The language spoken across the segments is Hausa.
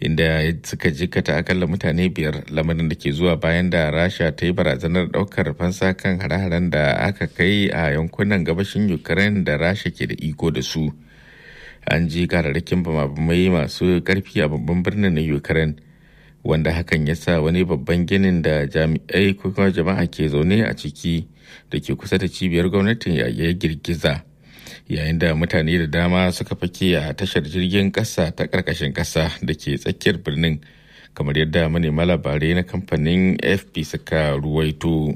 inda suka jikata akalla mutane biyar lamarin da ke zuwa bayan da rasha ta yi barazanar daukar fansa kan hare-haren da aka kai a yankunan gabashin ukraine da rasha ke da iko da su an ji kararrakin bamabamai masu karfi a babban birnin na ukraine wanda hakan ya sa wani babban ginin da jami'ai ko kuma jama'a ke zaune a ciki da ke kusa da cibiyar gwamnatin ya girgiza yayin da mutane da dama suka fake a tashar jirgin kasa ta karkashin kasa da ke tsakiyar birnin kamar yadda manema labarai na kamfanin fp suka ruwaito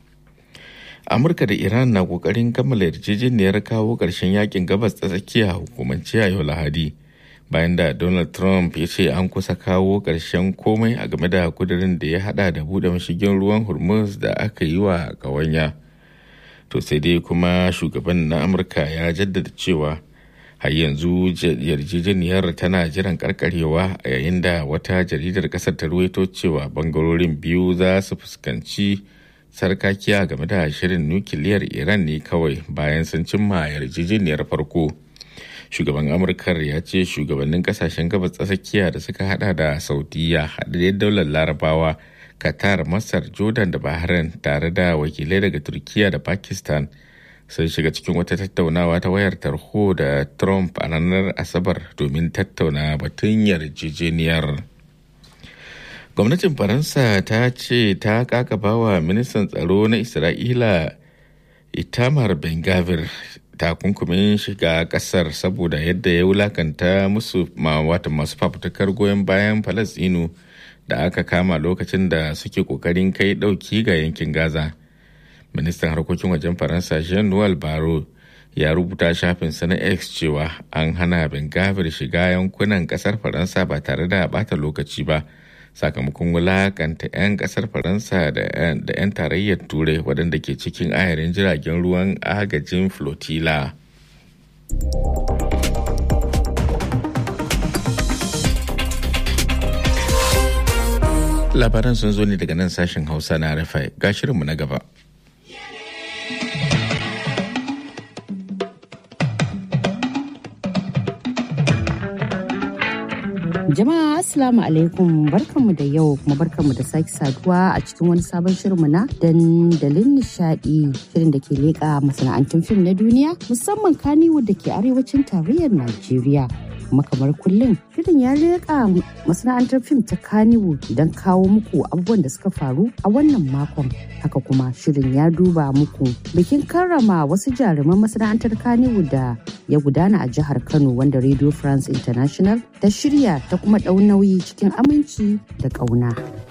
amurka da iran na kokarin kammala yarjejeniyar kawo ƙarshen yakin gabas ta tsakiya hukumance a yau lahadi bayan da donald trump ya ce an kusa kawo ƙarshen komai a game da kudirin da ya hada da buɗe mashigin ruwan hormuz da aka yi wa ƙawanya. to sai dai kuma shugaban na amurka ya jaddada cewa har yanzu yarjejeniyar tana jiran karkarewa a yayin da wata jaridar kasar ta ruwaito cewa bangarorin biyu za su fuskanci sarkakiya game da shirin nukiliyar iran ne kawai bayan sun cimma yarjejeniyar farko shugaban amurkar ya ce shugabannin kasashen gabas tsakiya da suka hada da saudiya haɗaɗɗen daular larabawa qatar masar jordan da bahrain tare da wakilai daga turkiya da pakistan sun shiga cikin wata tattaunawa ta wayar tarho da trump a ranar asabar domin tattauna batun yarjejeniyar gwamnatin faransa ta ce ta kakabawa ministan tsaro na isra'ila itamar ben gavir takunkumin shiga kasar saboda yadda ya wulakanta musu wata masu fafutukar goyon bayan falasinu da aka kama lokacin da suke kokarin kai dauki ga yankin gaza ministan harkokin wajen faransa jean noel baro ya rubuta shafinsa na x cewa an hana bengavir shiga yankunan kasar faransa ba tare da bata lokaci ba sakamakon wulakanta 'yan kasar faransa da 'yan tarayyar turai waɗanda ke cikin ayarin jiragen ruwan agajin flotilla. labaran sun zo ne daga nan sashen hausa na rafai ga shirinmu na gaba Jama'a Assalamu alaikum barkanmu da yau kuma barkanmu da sake saduwa a cikin wani sabon shirinmu na dandalin nishadi shirin da ke leƙa masana'antun fim na duniya musamman kaniwood da ke arewacin tarayyar Najeriya. kuma kamar kullum shirin ya leƙa masana'antar fim ta kaniwood don kawo muku abubuwan da suka faru a wannan makon haka kuma shirin ya duba muku bikin karrama wasu jaruman masana'antar kaniwood da ya gudana a jihar kano wanda radio france international ta shirya ta kuma ɗau nauyi cikin aminci da ƙauna.